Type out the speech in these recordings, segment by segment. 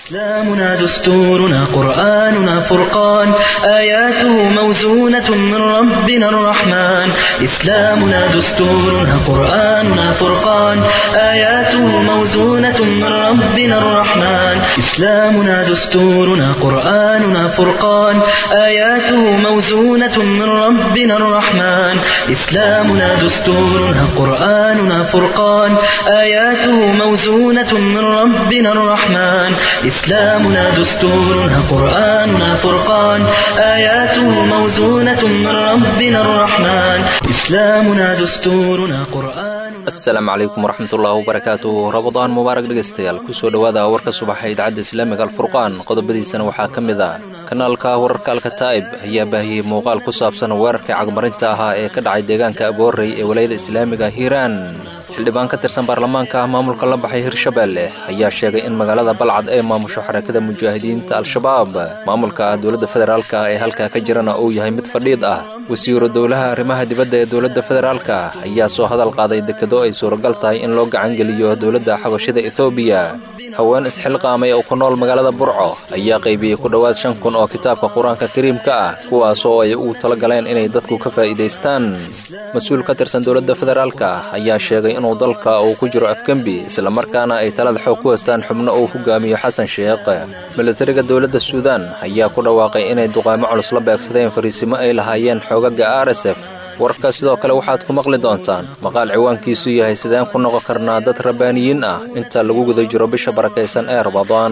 إسلامنا دستورنا قرآننا فرقان آياته موزونة من ربنا الرحمن إسلامنا دستورنا قرآننا فرقان آياته موزونة من ربنا الرحمن إسلامنا دستورنا قرآننا فرقان آياته موزونة من ربنا الرحمن إسلامنا دستورنا قرآننا فرقان آياته موزونة من ربنا الرحمن إسلامنا دستورنا قرآننا فرقان آياته موزونة من ربنا الرحمن إسلامنا دستورنا قرآننا asalaamu calaykum waraxmatullaahi wabarakaatu rabadaan mubaarak dhegaystayaal kusoo dhowaada warka subaxa idaacadda islaamiga alfurqaan qodobadiisana waxaa ka mid ah kanaalka wararka alkataa'ib ayaa baahiyey muuqaal ku saabsan weerarkai cagmarinta ahaa ee ka dhacay deegaanka aboorey ee walayada islaamiga hiiraan xildhibaan ka tirsan baarlamaanka maamulka la baxay hirshabeelle ayaa sheegay in magaalada balcad ay maamusho xarakada mujaahidiinta al-shabaab maamulka dowladda federaalka ee halkaa ka jirana uu yahay mid fadhiid ah wasiiro dowlaha arrimaha dibadda ee dowladda federaalka ayaa soo hadal qaaday dekedo ay suuragal tahay in loo gacangeliyo dowladda xabashida ethoobiya haween isxilqaamay oo ku nool magaalada burco ayaa qaybiyey ku dhowaad shan kun oo kitaabka qur-aanka kariimka ah kuwaasoo ay ugu tala galeen inay dadku ka faa'iidaystaan mas-uul ka tirsan dowladda federaalka ayaa sheegay inuu dalka uu ku jiro afgembi islamarkaana ay talada xoog ku haystaan xubno uu hogaamiyo xasan sheekh milatariga dowladda suudaan ayaa ku dhawaaqay inay duqaamo culus la beegsadeen fariisimo ay lahaayeen xoogaga r s f warka sidoo kale waxaad ku maqli doontaan maqaal ciwaankiisu yahay sideen ku noqon karnaa dad rabbaaniyiin ah inta lagu guda jiro bisha barakaysan ee rabadaan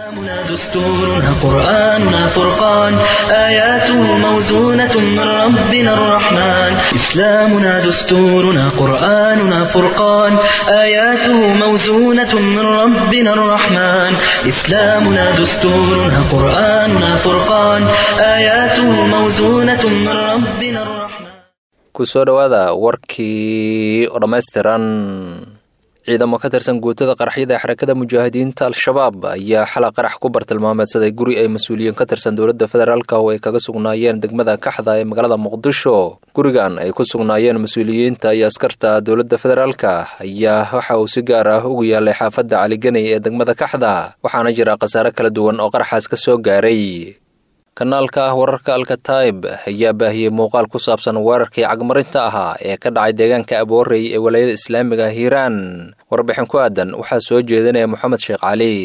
دستورنا قرآننا فرقان آياته موزونة من ربنا الرحمن إسلامنا دستورنا قرآننا فرقان آياته موزونة من ربنا الرحمن إسلامنا دستورنا قرآننا فرقان آياته موزونة من ربنا الرحمن kusoo dhowaada warkii oo dhammaystiran ciidamo ka tirsan guutada qaraxyada ee xarakada mujaahidiinta al-shabaab ayaa xala qarax ku bartilmaameedsaday guri ay mas-uuliyiin ka tirsan dowladda federaalka oo ay kaga sugnaayeen degmada kaxda ee magaalada muqdisho gurigan ay ku sugnaayeen mas-uuliyiinta iyo askarta dowladda federaalka ayaa waxa uu si gaar ah ugu yaalay xaafadda caliganey ee degmada kaxda waxaana jira khasaare kala duwan oo qaraxaas ka soo gaaray kanaalka ah wararka alkataib ayaa baahiyey muuqaal ku saabsan weerarkii cagmarinta ahaa ee ka dhacay deegaanka aboorey ee walayada islaamiga hiiraan warbixin ku aadan waxaa soo jeedinaya moxamed sheekh cali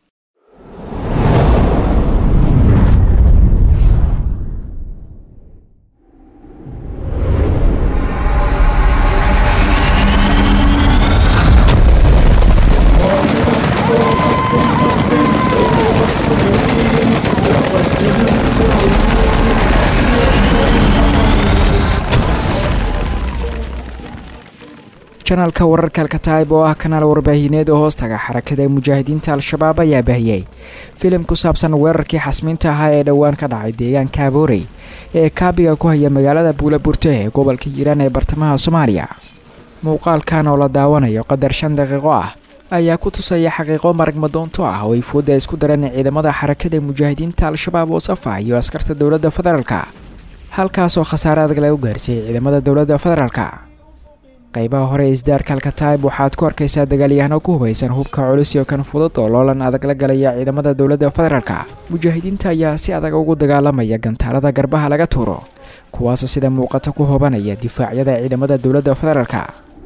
janaalka wararka alkataib oo ah kanaal warbaahineed oo hoostaga xarakada mujaahidiinta al-shabaab ayaa baahiyey filim ku saabsan weerarkii xasmiinta ahaa ee dhowaan ka dhacay deegaanka aboorey ee kaabiga ku haya magaalada buulaburte ee gobolka hiiraan ee bartamaha soomaaliya muuqaalkan oo la daawanayo qadar shan daqiiqo ah ayaa ku tusaya xaqiiqo maragmadoonto ah oo ay fooda isku dareen ciidamada xarakada mujaahidiinta al-shabaab oo safa iyo askarta dowladda federaalka halkaasoo khasaare adag lagu gaarsiiyey ciidamada dowladda federaalka qaybaha hore ee isdaarka alkataib waxaad ku arkaysaa dagaalyahano ku hubaysan hubka culus iyo kan fudud oo loolan adag la galaya ciidamada dowladda federaalka mujaahidiinta ayaa si adag ugu dagaalamaya gantaalada garbaha laga tuuro kuwaasoo sida muuqata ku hobanaya difaacyada ciidamada dowladda federaalka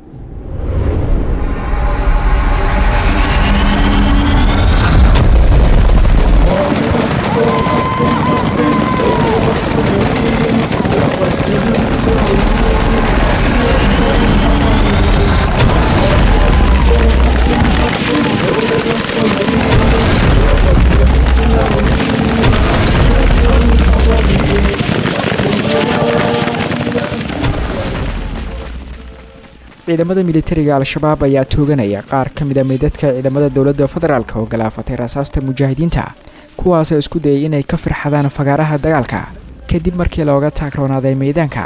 ciidamada militariga al-shabaab ayaa tooganaya qaar ka mid a meydadka ciidamada dowladda federaalk oo galaafatay rasaasta mujaahidiinta kuwaasoo isku dayay inay ka firxadaan fagaaraha dagaalka kadib markii looga taagroonaaday meydaanka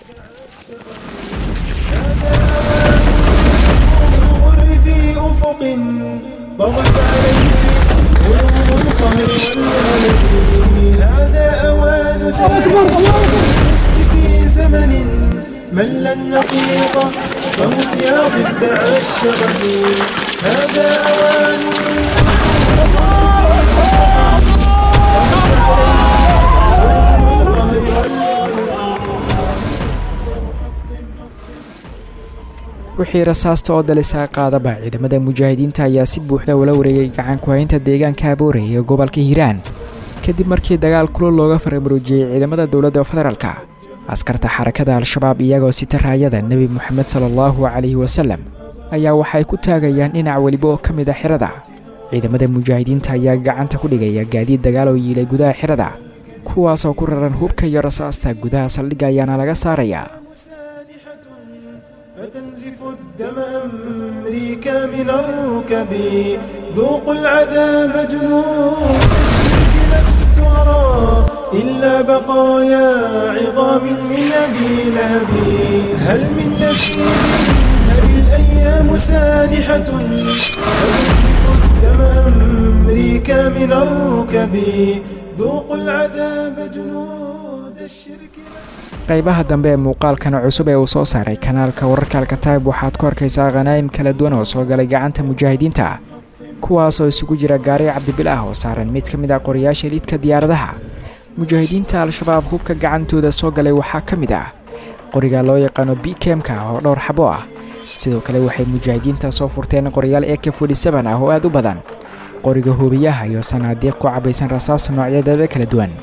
طغت عليه قلوب القهر والهلك هذا أوان سير الرشد في زمن مل النقيض فمت يا ضفدع الشغب هذا أوان wixii rasaasta oo dalisaa qaadaba ciidamada mujaahidiinta ayaa si buuxda ula wareegay gacan ku-haynta deegaanka aboore ee gobolka hiiraan kadib markii dagaal kulul looga faramaroojiyey ciidamada dowladda federaalka askarta xarakada al-shabaab iyagoo sita raayada nebi moxamed sala allahu calayhi wasalem ayaa waxay ku taagayaan dhinac weliba oo ka mid a xirada ciidamada mujaahidiinta ayaa gacanta ku dhigaya gaadiid dagaal oo yiilay gudaha xirada kuwaasoo ku raran hubka iyo rasaasta gudaha saldhigga ayaana laga saarayaa فتنزف الدم أمريكا من الركب ذوقوا العذاب جنود الشرك لست أرى إلا بقايا عظام من أبي لهب هل من نسيم هل الأيام سادحة فتنزف الدم أمريكا من الركب ذوقوا العذاب جنود الشرك لست qaybaha dambe ee muuqaalkan cusub ee uu soo saaray kanaalka wararka alkataib waxaad ku arkaysaa khanaa'im kala duwan oo soo galay gacanta mujaahidiinta kuwaasoo isugu jira gaari cabdibil ah oo saaran mid ka mid ah qorayaasha liidka diyaaradaha mujaahidiinta al-shabaab hubka gacantooda soo galay waxaa ka mid ah qoriga loo yaqaano bikemka oo dhowr xabo ah sidoo kale waxay mujaahidiinta soo furteen qorayaal eke ah oo aad u badan qoriga hubiyaha iyo sanaadiiq ku cabaysan rasaas noocyadeeda kala duwan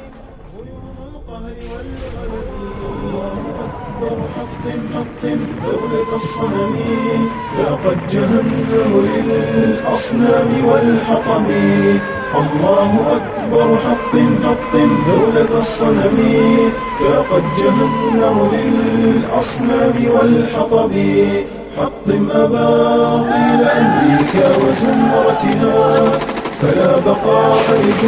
دولة الصنم ذاقت جهنم للأصنام والحطم الله أكبر حطم حطم دولة الصنم ذاقت جهنم للأصنام والحطم حطم أباطيل أمريكا وزمرتها فلا بقاء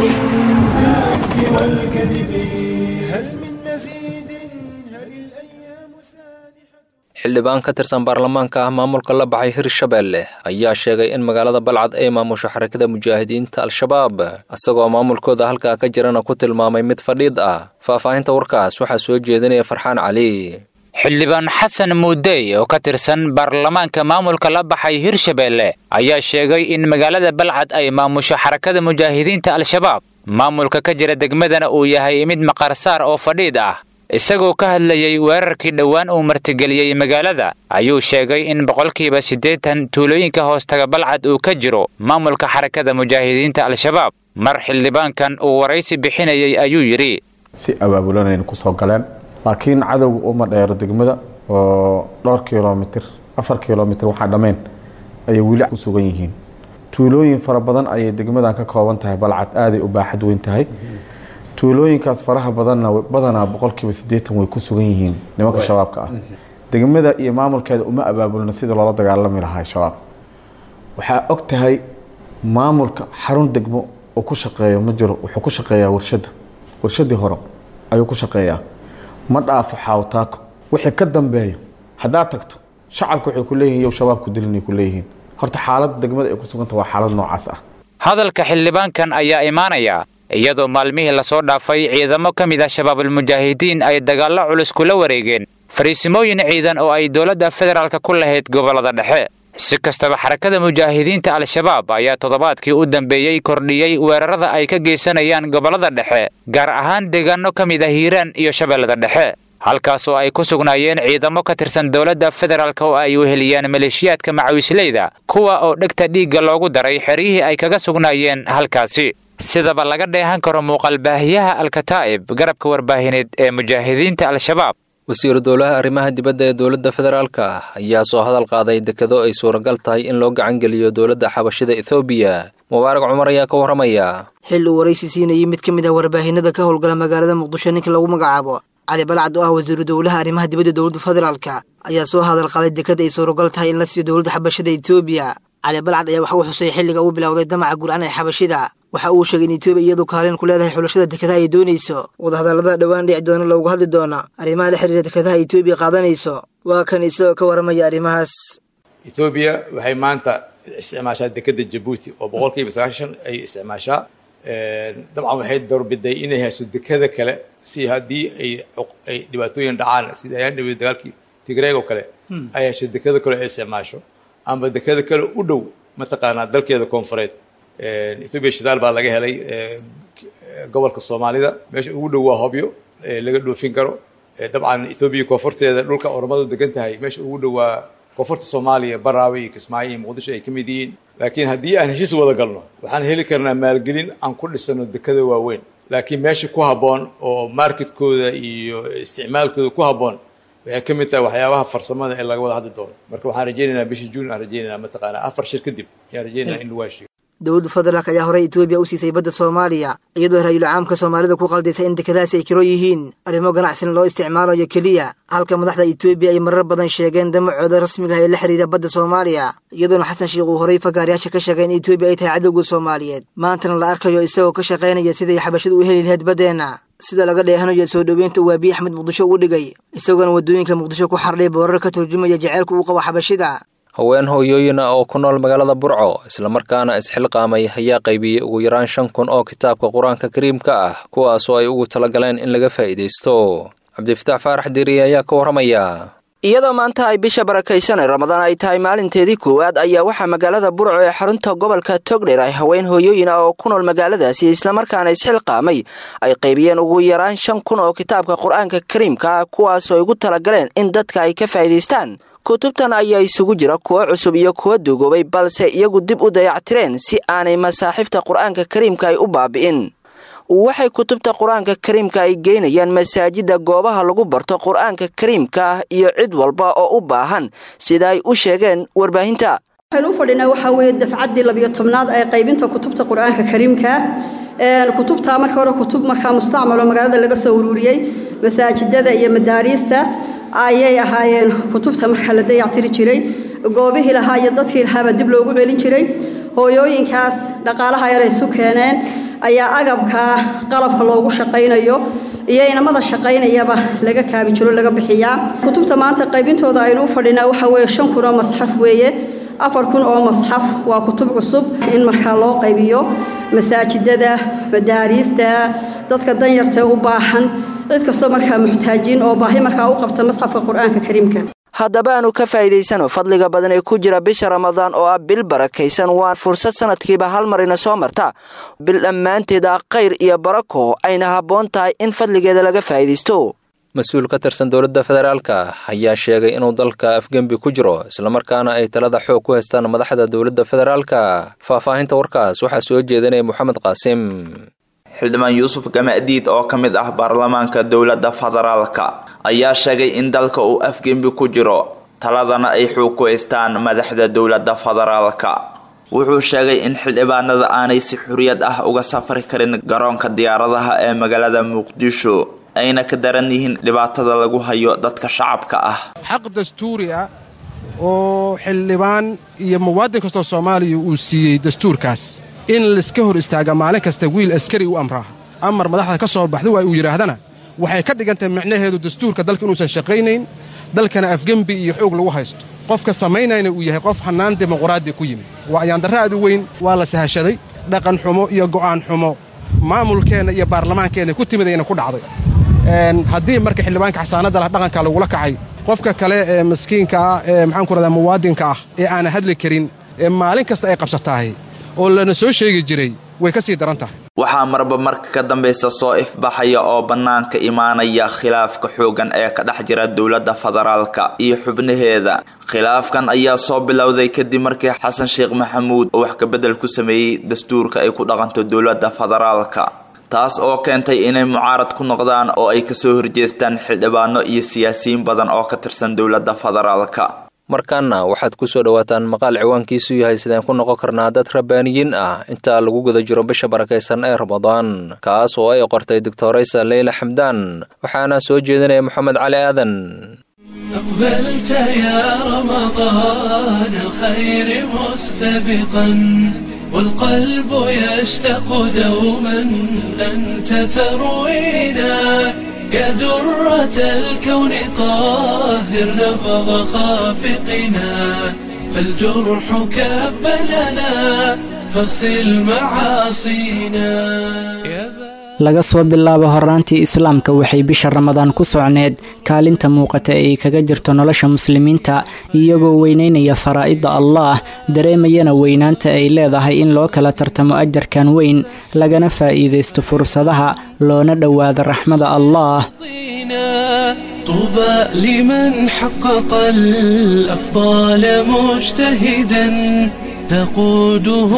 لجند الإفك والكذب هل من مزيد هل الأيام سانحة xildhibaan ka tirsan baarlamaanka ah maamulka la baxay hirshabeelle ayaa sheegay in magaalada balcad ay maamusho xarakada mujaahidiinta al-shabaab isagoo maamulkooda halkaa ka jirana ku tilmaamay mid fadhiid ah faahfaahinta warkaas waxaa soo jeedinaya farxaan cali xildhibaan xasan muudey oo ka tirsan baarlamaanka maamulka la baxay hirshabeelle ayaa sheegay in magaalada balcad ay maamusho xarakada mujaahidiinta al-shabaab maamulka ka jira degmadana uu yahay mid maqarsaar oo fadhiid ah isagoo ka hadlayey weerarkii dhowaan uu martigeliyey magaalada ayuu sheegay in boqolkiiba siddeetan tuulooyinka hoostaga balcad uu ka jiro maamulka xarakada mujaahidiinta al-shabaab mar xildhibaankan uu waraysi bixinayey ayuu yidhi si abaabulanayna kusoo galeen laakiin cadowga uma dheero degmada oo dhowr kilomitir afar kilomitir waxaa dhammayn ayay weli ku sugan yihiin tuulooyin fara badan ayay degmadan ka kooban tahay balcad aaday u baaxad weyn tahay tuulooyinkaas faraha badanna badanaa boqolkiiba siddeetan way ku sugan yihiin nimanka shabaabka ah degmada iyo maamulkeeda uma abaabulno sida loola dagaalami lahaa shabaab waxaa og tahay maamulka xarun degmo uu ku shaqeeyo ma jiro wuxuu ku shaqeeyaa warshadda warshadii hore ayuu ku shaqeeyaa ma dhaafo xaawtaako wixii ka dambeeyo haddaad tagto shacabka waxay ku leeyihin yow shabaabku dilinay ku leeyihiin horta xaaladda degmada ay ku suganta waa xaalad noocaas ah hadalka xildhibaankan ayaa imaanaya iyadoo maalmihii lasoo dhaafay ciidamo ka mid ah shabaabulmujaahidiin ay dagaallo culus kula wareegeen fariisimooyin ciidan oo ay dowladda federaalka ku lahayd gobollada dhexe si kastaba xarakada mujaahidiinta al-shabaab ayaa toddobaadkii u dambeeyey kordhiyey weerarada ay ka geysanayaan gobollada dhexe gaar ahaan deegaano ka mid ah hiiraan iyo shabeellada dhexe halkaas oo ay ku sugnaayeen ciidamo ka tirsan dowladda federaalk oo ay weheliyaan maleeshiyaadka macawisleyda kuwa oo dhegta dhiigga loogu daray xeryihii ay kaga sugnaayeen halkaasi sidaba laga dheehan karo muuqaalbaahiyaha alkataa'ib garabka warbaahineed ee mujaahidiinta al-shabaab wasiiru dowlaha arrimaha dibadda ee dowladda federaalka ayaa soo hadal qaaday dekado ay suuragal tahay in loo gacangeliyo dowladda xabashida ethoobiya mubaarak cumar ayaa ka warramaya xil uu waraysi siinayay mid ka mid ah warbaahinada ka howlgala magaalada muqdisho ninka lagu magacaabo cali balcad oo ah wasiiru dowlaha arrimaha dibadda dowladda federaalka ayaa soo hadal qaaday dekada ay suuragal tahay in la siiyo dowladda xabashida etoobiya cali balcad ayaa waxa uu xusay xilliga uu bilowday damaca gurcan ee xabashida waxa uu sheegay in etoobiya iyadu kaalin ku leedahay xulashada dekadaha ay doonayso wadahadallada dhowaan dhici doona loogu hadli doona arrimaha la xiriira dekadaha etoobiya qaadanayso waa kan isagoo ka warramaya arrimahaas etoobiya waxay maanta isticmaashaa dekada jabuuti oo boqolkiiba sagaashan ay isticmaashaa dabcan waxay doorbiday inay hayso dekada kale si haddii ay ay dhibaatooyin dhacaan sida ayaan dhawey dagaalkii tigreeg oo kale ay hesho dekada kale ay isticmaasho ama dekada kale u dhow mataqaanaa dalkeeda koonfureed ethoobiya shidaal baa laga helay gobolka soomaalida meesha ugu dhow waa hobyo laga dhoofin karo dabcan ethoobiya koonfurteeda dhulka oromadu degan tahay meesha ugu dhow waa koonfurta soomaaliya baraawe iyo kismaayo iyo muqdisho ay ka mid yihiin laakiin haddii aan heshiis wada galno waxaan heli karnaa maalgelin aan ku dhisano dekada waaweyn laakiin meesha ku habboon oo marketkooda iyo isticmaalkooda ku habboon waxay ka mid tahay waxyaabaha farsamada ee laga wada hadli doono marka waxaan rajaynaynaa bishii juun aan rajaynaynaa mataqaanaa afar shir kadib ayaan rajaynaynaa in lagu heshiiyo dowladda federaalk ayaa horey etoobiya u siisay badda soomaaliya iyadoo ra-iisul caamka soomaalida ku qaldaysay in dekedahaasi ay kiro yihiin arrimo ganacsin loo isticmaalayo keliya halka madaxda etoobiya ay marar badan sheegeen damacooda rasmiga ah ee la xidhiira badda soomaaliya iyadoona xasan sheikh uu horey fagaarayaasha ka sheegay in etoobiya ay tahay cadowga soomaaliyeed maantana la arkayo isagoo ka shaqaynaya siday xabashadu u heli lahayd baddeenna sida laga dheehanayo soo dhoweynta uu abiy axmed muqdisho ugu dhigay isagoona waddooyinka muqdisho ku xardhay boorar ka turjumaya jaceylka uu qabo xabashida haween hooyooyina oo ku nool magaalada burco islamarkaana isxilqaamay ayaa qaybiyey ugu yaraan shan kun oo kitaabka qur-aanka kariimka ah kuwaasoo ay ugu talagaleen in laga faa'iidaysto cabdifitaax faarax diiri ayaa ka warramaya iyadoo maanta ay bisha barakaysanay ramadaan ay tahay maalinteedii koowaad ayaa waxaa magaalada burco ee xarunta gobolka togdher ay haween hooyooyin ah oo ku nool magaaladaasi islamarkaana isxilqaamay ay qaybiyeen ugu yaraan shan kun oo kitaabka qur-aanka kariimka ah kuwaasoo ay ugu talagaleen in dadka ay ka faa'iidaystaan kutubtan ayaa isugu jira kuwo cusub iyo kuwa duugoobay balse iyagu dib u dayactireen si aanay masaaxiifta qur-aanka kariimka ay u baabi'in waxay kutubta qur-aanka kariimka ay geynayaan masaajidda goobaha lagu barto qur-aanka kariimka ah iyo cid walba oo u baahan sida ay u sheegeen warbaahinta waxaynu u fadhinaa waxaa weeye dafcaddii labiyo tobnaad ee qaybinta kutubta qur-aanka kariimka kutubtaa marka hore kutub markaa mustacmaloo magaalada laga soo ururiyey masaajidada iyo madaariista ayay ahaayeen kutubta markaa la dayactiri jiray goobihii lahaa iyo dadkii lahaabaa dib loogu celin jiray hooyooyinkaas dhaqaalaha yar ay isu keeneen ayaa agabkaa qalabka loogu shaqaynayo iyo inamada shaqaynayaba laga kaabi jiro laga bixiyaa kutubta maanta qaybintooda aynu u fadhinaa waxaa weeye shan kun oo masxaf weeye afar kun oo masxaf waa kutub cusub in markaa loo qaybiyo masaajidada madaariista dadka danyartae u baahan cid kastoo markaa muxtaajiin oo baahi markaa u qabta masxafka qur-aanka kariimka haddaba aanu ka faa'iidaysano fadliga badan ee ku jira bisha ramadaan oo ah bil barakaysan waa fursad sanadkiiba hal mar ina soo marta bil dhammaanteed ah khayr iyo barako ayna habboon tahay in fadligeeda laga faa'iidaysto mas-uul ka tirsan dowladda federaalka ayaa sheegay inuu dalka afgembi ku jiro islamarkaana ay talada xoog ku haystaan madaxda dowladda federaalka faahfaahinta warkaas waxaa soo jeedinaya moxamed qaasim xildhibaan yuusuf gamadiid oo ka mid ah baarlamaanka dowladda federaalka ayaa sheegay in dalka uu afgembi ku jiro taladana ay xoog ku haystaan madaxda dowladda federaalka wuxuu sheegay in xildhibaanada aanay si xuriyad ah uga safri karin garoonka diyaaradaha ee magaalada muqdisho ayna ka daran yihiin dhibaatada lagu hayo dadka shacabka ah xaq dastuuri ah oo xildhibaan iyo muwaadin kastoo soomaaliya uu siiyey dastuurkaas in laiska hor istaaga maalin kasta wiil askari u amraa amar madaxda ka soo baxda waa uu yidhaahdana waxay ka dhigantahay micnaheedu dastuurka dalka inuusan shaqaynayn dalkana afgembi iyo xoog lagu haysto qofka samaynayna uu yahay qof hannaan dimuquraadi ku yimid waa ayaandarra aad u weyn waa la sahashaday dhaqan xumo iyo go'aan xumo maamulkeenna iyo baarlamaankeenna ku timidayna ku dhacday haddii marka xildhibaanka xasaanadda lah dhaqanka lagula kacay qofka kale ee maskiinka ah ee maxaanku rahdaa muwaadinka ah ee aana hadli karin ee maalin kasta ay qabsataahay oo lana soo sheegi jiray way ka sii daran tahay waxaa marba marka ka dambaysa soo ifbaxaya oo bannaanka imaanaya khilaafka xooggan ee ka dhex jira dowladda federaalka iyo xubnaheeda khilaafkan ayaa soo bilowday kadib markii xasan sheekh maxamuud oo wax kabedel ku sameeyey dastuurka ay ku dhaqanto dowladda federaalka taas oo keentay inay mucaarad ku noqdaan oo ay kasoo horjeestaan xildhibaano iyo siyaasiyiin badan oo ka tirsan dowladda federaalka markaana waxaad ku soo dhowaataan maqaal ciwaankiisu yahay sideen ku noqon karnaa dad rabbaaniyiin ah inta lagu guda jiro bisha barakaysan ee ramadaan kaas oo ay qortay doctoraysa leyla xamdaan waxaana soo jeedinaya moxamed cali aadan أقبلت يا رمضان الخير مستبقا والقلب يشتاق دوما أنت تروينا يا درة الكون طاهر نبض خافقنا فالجرح كب لنا فاغسل معاصينا laga soo bilaabo horaantii islaamka waxay bisha ramadaan ku socneed kaalinta muuqata ee ay kaga jirto nolosha muslimiinta iyagoo weynaynaya faraa'idda allaah dareemayana weynaanta ay leedahay in loo kala tartamo ajarkan weyn lagana faa'iidaysto fursadaha loona dhowaado raxmada allaah طوبى لمن حقق الأفضال مجتهدا تقوده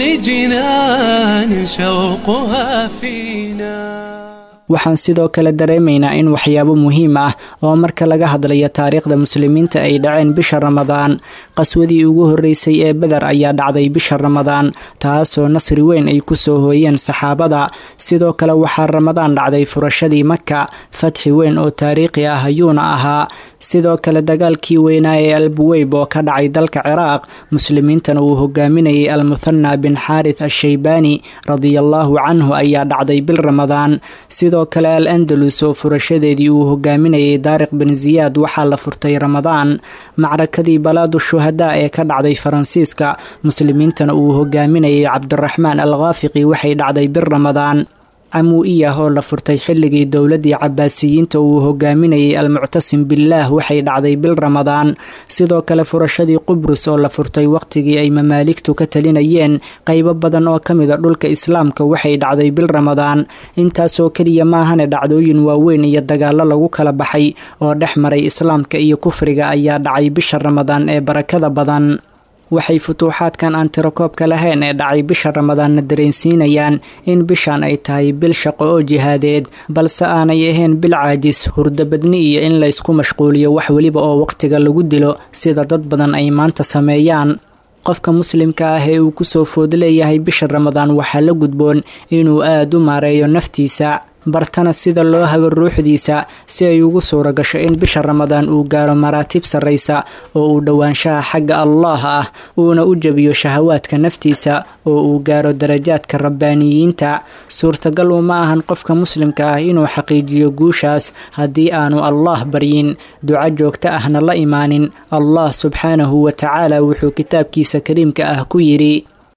لجنان شوقها فينا waxaan sidoo kale dareemaynaa in waxyaabo muhiim ah oo marka laga hadlayo taariikhda muslimiinta ay dhaceen bisha ramadaan qaswadii ugu horreysay ee beder ayaa dhacday bisha ramadaan taasoo nasri weyn ay kusoo hooyeen saxaabada sidoo kale waxaa ramadaan dhacday furashadii maka fatxi weyn oo taariikhi ah ayuuna ahaa sidoo kale dagaalkii weynaa ee albuweyb oo ka dhacay dalka ciraaq muslimiintana uu hogaaminayay almuthana bin xaarith ashaybaani radiallaahu canhu ayaa dhacday bil ramadaan sidoo kale al andalus oo furashadeedii uu hogaaminayay daariq bin ziyaad waxaa la furtay ramadaan macrakadii balaadu shuhadaa ee ka dhacday faransiiska muslimiintana uu hogaaminayay cabdiraxmaan al khaafiqi waxay dhacday bil ramadaan camuu'iyah oo la furtay xilligii dowladii cabaasiyiinta uu hogaaminayay almuctasim billaah waxay dhacday bil ramadaan sidoo kale furashadii qubrus oo la furtay waqtigii ay mamaaligtu ka talinayeen qaybo badan oo ka mida dhulka islaamka waxay dhacday bil ramadaan intaasoo keliya maahane dhacdooyin waaweyn iyo dagaalo lagu kala baxay oo dhex maray islaamka iyo kufriga ayaa dhacay bisha ramadaan ee barakada badan waxay futuuxaadkan aan tirakoobka lahayn ee dhacay bisha ramadaanna dareensiinayaan in bishan ay tahay bil shaqo oo jihaadeed balse aanay ahayn bil caajis hurdabadni iyo in la ysku mashquuliyo wax weliba oo waqtiga lagu dilo sida dad badan ay maanta sameeyaan qofka muslimka ah ee uu kusoo food leeyahay bisha ramadaan waxaa la gudboon inuu aada u maareeyo naftiisa bartana sida loo hago ruuxdiisa si ay ugu suura gasho in bisha ramadaan uu gaaro maraatib sarraysa oo uu dhowaanshaha xagga allaah ah uuna u jebiyo shahawaadka naftiisa oo uu gaaro darajaadka rabbaaniyiinta suurtagal uma ahan qofka muslimka ah inuu xaqiijiyo guushaas haddii aanu allaah baryin duco joogto ahna la imaanin allah subxaanahu wa tacaala wuxuu kitaabkiisa kariimka ah ku yidhi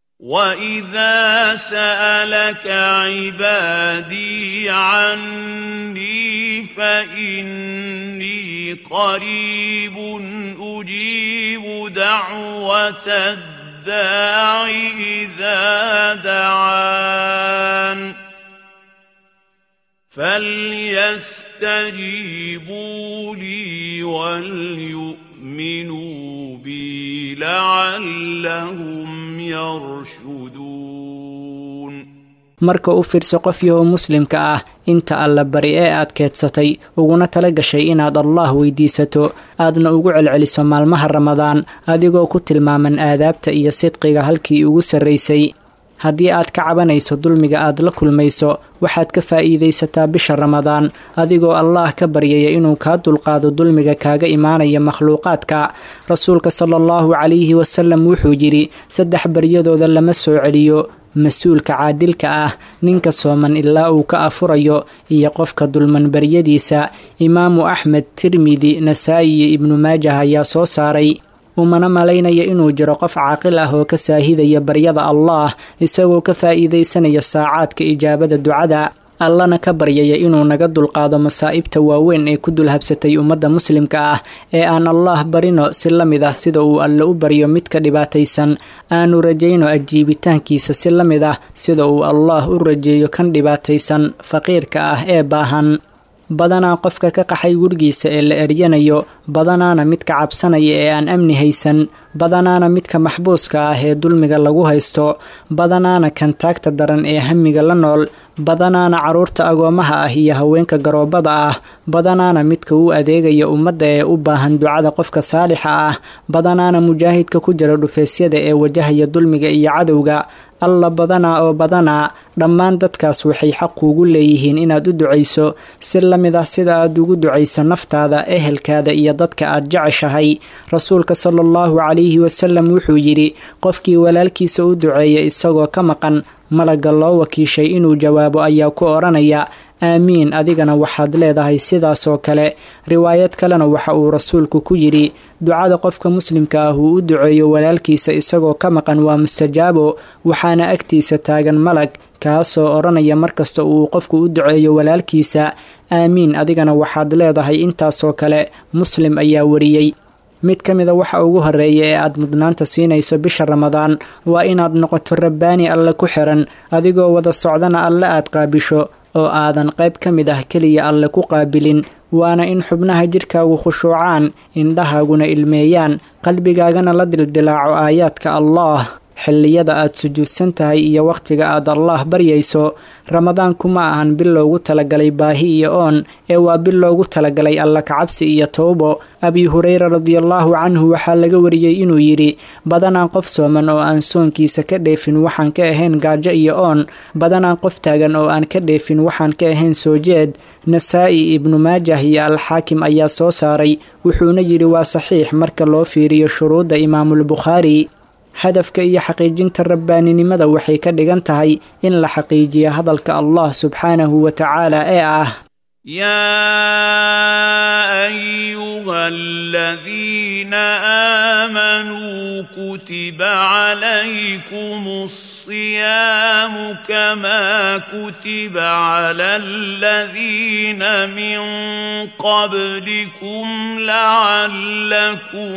واذا سالك عبادي عني فاني قريب اجيب دعوه الداع اذا دعان فليستجيبوا لي وليؤمنوا بي لعلهم يرشدون marka u fiirso qof yahoo muslimka ah inta alla bari ee aad keedsatay uguna tala gashay inaad allaah weydiisato aadna ugu celceliso maalmaha ramadaan adigoo ku tilmaaman aadaabta iyo sidqiga halkii ugu sarraysay haddii aad ka cabanayso dulmiga aad la kulmayso waxaad ka faa'iidaysataa bisha ramadaan adigoo allaah ka baryaya inuu kaa dulqaado dulmiga kaaga imaanaya makhluuqaadka rasuulka sala allahu calayhi wasalam wuxuu yidhi saddex baryadooda lama soo celiyo mas-uulka caadilka ah ninka sooman ilaa uu ka afurayo iyo qofka dulman baryadiisa imaamu axmed tirmidi nasaa'i iyo ibnu maajah ayaa soo saaray umana malaynaya inuu jiro qof caaqil ah oo ka saahidaya baryada allaah isagoo ka faa'iidaysanaya saacaadka ijaabada ducada allana ka baryaya inuu naga dulqaado masaa'ibta waaweyn ee ku dulhabsatay ummadda muslimka ah ee aan allaah barino si la mid ah sida uu alle u baryo midka dhibaataysan aanu rajayno ajiibitaankiisa si la mid ah sida uu allaah u rajeeyo kan dhibaataysan faqiirka ah ee baahan badanaa qofka ka qaxay gurigiisa ee la eryanayo badanaana midka cabsanaya ee aan amni haysan badanaana midka maxbuuska ah ee dulmiga lagu haysto badanaana kan taagta daran ee hamiga la nool badanaana carruurta agoomaha ah iyo haweenka garoobada ah badanaana midka u adeegaya ummadda ee u baahan ducada qofka saalixa ah badanaana mujaahidka ku jira dhufeesyada ee wajahaya dulmiga iyo cadowga alla badanaa oo badanaa dhammaan dadkaas waxay xaq kuugu leeyihiin inaad u ducayso si la mid ah sida aad ugu ducayso naftaada ehelkaada iyo dadka aad jeceshahay rasuulka sala allahu calayhi wasalam wuxuu yidhi qofkii walaalkiisa u duceeya isagoo ka maqan malagga loo wakiishay inuu jawaabo ayaa ku odhanaya aamiin adigana waxaad leedahay sidaasoo kale riwaayad kalena waxa uu rasuulku ku yidhi ducada qofka muslimka ah uu u duceeyo walaalkiisa isagoo ka maqan waa mustajaabo waxaana agtiisa taagan malag kaasoo odhanaya markasta uu qofku u duceeyo walaalkiisa aamiin adigana waxaad leedahay intaasoo kale muslim ayaa wariyey mid ka mida waxa ugu horeeya ee aad mudnaanta siinayso bisha ramadaan waa inaad noqoto rabbaani alle ku xiran adigoo wada socdana alle aad qaabisho oo aadan qayb ka mid ah keliya alle ku qaabilin waana in xubnaha jidhkaagu khushuucaan indhahaaguna ilmeeyaan qalbigaagana la dildilaaco aayaadka allaah xilliyada aad sujuudsan tahay iyo wakhtiga aad allaah baryayso ramadaanku ma ahan bil loogu talagalay baahi iyo oon ee waa bil loogu talagalay alla kacabsi iyo towbo abi hureyra radiallaahu canhu waxaa laga wariyey inuu yidhi badanaan qof sooman oo aan soonkiisa ka dheefin waxaan ka ahayn gaajo iyo oon badanaan qof taagan oo aan ka dheefin waxaan ka ahayn soo jeed nasaa-i ibnu maajah iyo alxaakim ayaa soo saaray wuxuuna yidhi waa saxiix marka loo fiiriyo shuruudda imaamulbukhaari hadafka iyo xaqiijinta rabbaaninimada waxay ka dhigan tahay in la xaqiijiyo hadalka allah subxaanahu wa tacaala ee ah يا أيها الذين آمنوا كتب عليكم الصيام كما كتب على الذين من قبلكم لعلكم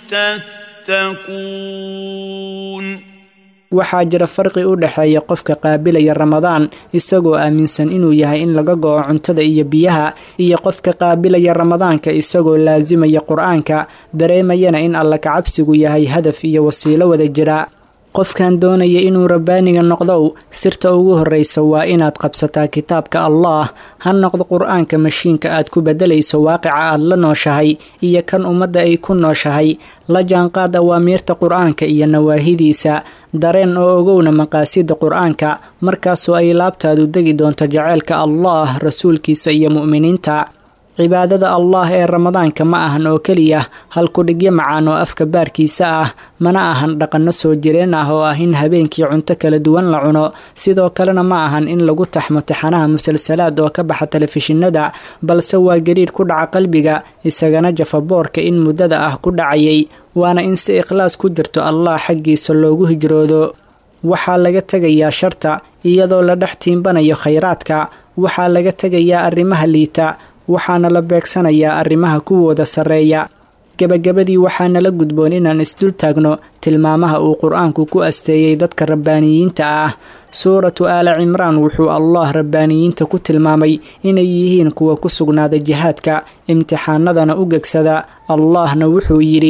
تتقون waxaa jira farqi u dhexeeya qofka qaabilaya ramadaan isagoo aaminsan inuu yahay in laga go-o cuntada iyo biyaha iyo qofka qaabilaya ramadaanka isagoo laasimaya qur-aanka dareemayana in alla kacabsigu yahay hadaf iyo wasiilo wada jira qofkan doonaya inuu rabbaaniga noqdow sirta ugu horreysa waa inaad qabsataa kitaabka allaah ha noqdo qur-aanka mashiinka aad ku beddelayso waaqica aad la nooshahay iyo kan ummadda ay ku nooshahay la jaanqaad awaamiirta qur-aanka iyo nawaahidiisa dareen oo ogowna maqaasida qur-aanka markaasoo ay laabtaadu degi doonto jaceylka allaah rasuulkiisa iyo mu'miniinta cibaadada allaah ee ramadaanka ma ahan oo keliya halkudhigyo macaan oo afka baarkiisa ah mana ahan dhaqanno soo jireen ah oo ah in habeenkii cunto kala duwan la cuno sidoo kalena ma ahan in lagu taxmo taxanaha musalsalaad oo ka baxa telefishinada balse waa gariidh ku dhaca qalbiga isagana jafaboorka in muddada ah ku dhacayay waana in si ikhlaas ku jirto allah xaggiisa loogu hijroodo waxaa laga tegayaa sharta iyadoo la dhex tiimbanayo khayraadka waxaa laga tegayaa arrimaha liita waxaana la beegsanayaa arrimaha kuwooda sarreeya gebagabadii waxaana la gudboon inaan isdul taagno tilmaamaha uu qur-aanku ku asteeyey dadka rabbaaniyiinta ah suuratu aala cimraan wuxuu allah rabbaaniyiinta ku tilmaamay inay yihiin kuwa ku sugnaada jihaadka imtixaanadana u gegsada allahna wuxuu yidhi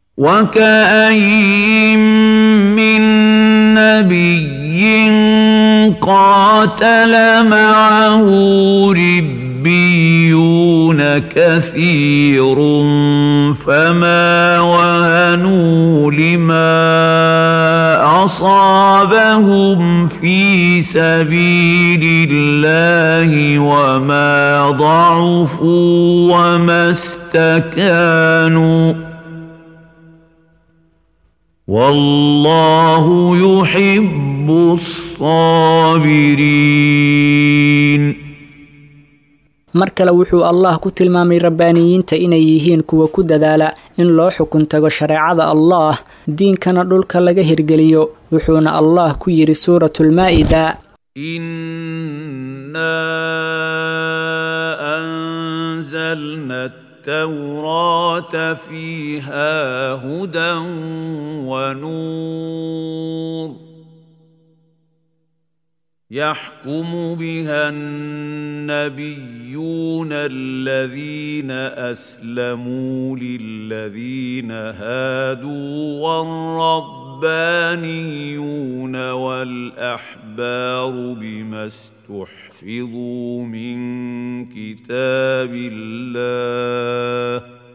وكاين من نبي قاتل معه ربيون كثير فما وهنوا لما اصابهم في سبيل الله وما ضعفوا وما استكانوا والله يحب الصابرين mar kale wuxuu allah ku tilmaamay rabbaaniyiinta inay yihiin kuwa ku dadaala in loo xukun tago shareecada allaah diinkana dhulka laga hirgeliyo wuxuuna allah ku yidhi suuratulmaa'ida إنا أنزلنا التوراة فيها هدى ونور يحكم بها النبيون الذين أسلموا للذين هادوا والربانيون والأحبار بما استحفظوا من كتاب الله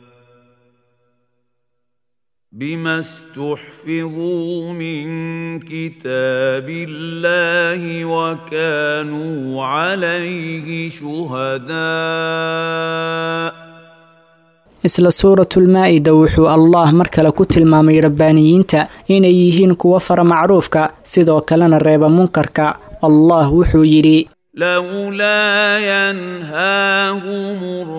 بما استحفظوا من كتاب الله وكانوا عليه شهداء isla suuratulmaa-ida wuxuu allah mar kale ku tilmaamay rabbaaniyiinta inay yihiin kuwa fara macruufka sidoo kalena reeba munkarka allah wuxuu yidhi لولا ينهاهم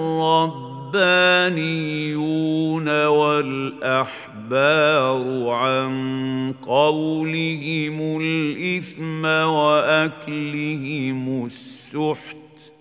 الربانيون والأحبار عن قولهم الإثم وأكلهم السحت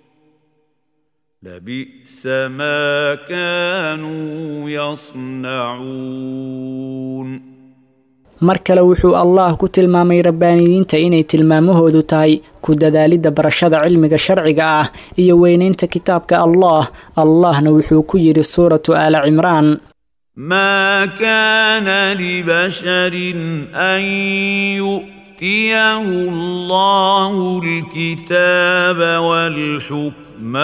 لبئس ما كانوا يصنعون mar kale wuxuu allah ku tilmaamay rabbaaniyiinta inay tilmaamahoodu tahay ku dadaalidda barashada cilmiga sharciga ah iyo weynaynta kitaabka allah allahna wuxuu ku yidhi suuratu aala cimraan ما كان لبشر أن يؤتيه الله الكتاب والحكم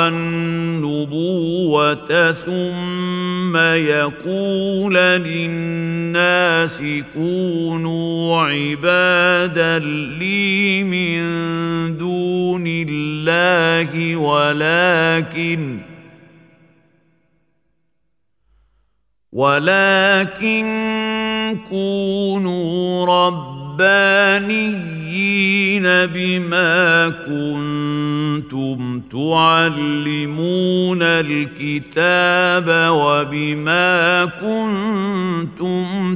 والنبوة ثم يقول للناس كونوا عبادا لي من دون الله ولكن ولكن كونوا ربانيين بما كنتم تعلمون الكتاب وبما كنتم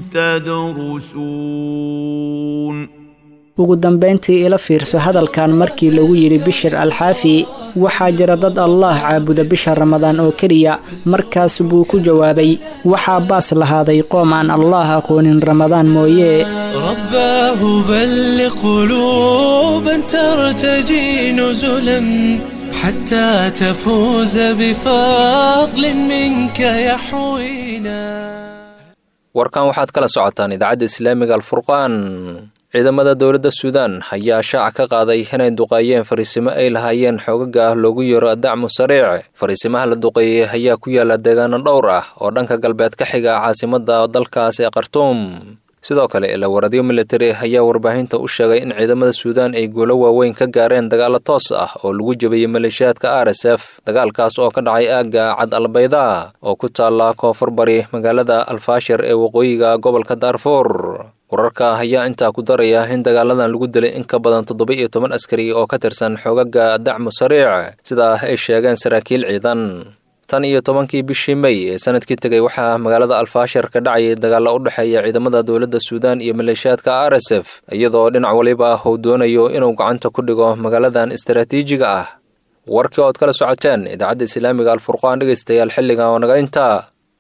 تدرسون ugu dambayntii ila fiirso hadalkan markii lagu yidhi bishir alxaafi waxaa jira dad allah caabuda bisha ramadaan oo keliya markaas buu ku jawaabay waxaa baas lahaaday qoom aan allah aqoonin ramadaan mooye رباه بل قلوبا ترتجي نزلا حتى تفوز بفضل منك يحوينا warkan waxaad kala socotaan idaacadda islaamiga alfurqaan ciidamada dowladda suudaan ayaa shaaca ka qaaday inay duqeeyeen fariisimo ay lahaayeen xoogaga ah loogu yeero dacmu sariic fariisimaha la duqeeyey ayaa ku yaala deegaano dhowr ah oo dhanka galbeed ka xiga caasimadda dalkaas ee khartuum sidoo kale ilawaradyo militari ayaa warbaahinta u sheegay in ciidamada suudaan ay guulo waaweyn ka gaareen dagaalo toos ah oo lagu jebiyey maleeshiyaadka r s f dagaalkaas oo ka dhacay aagga cad albayda oo ku taalla koonfur bari magaalada alfaashir ee waqooyiga gobolka daarfuur wararka ayaa intaa ku daraya in dagaaladan lagu dilay in ka badan toddoba iyo toban askari oo ka tirsan xoogaga dacmu sariic sidaa ay sheegeen saraakiil ciidan tan iyo tobankii bishii mey ee sanadkii tegay waxaa magaalada alfaashir ka dhacayay dagaalla u dhexeeya ciidamada dowladda suudaan iyo maleeshiyaadka r s f iyadoo dhinac waliba uu doonayo inuu gacanta ku dhigo magaaladan istaraatiijiga ah warkii ood kala socoteen idaacadda islaamiga alfurqaan dhegaystayaal xilligan oo naga intaa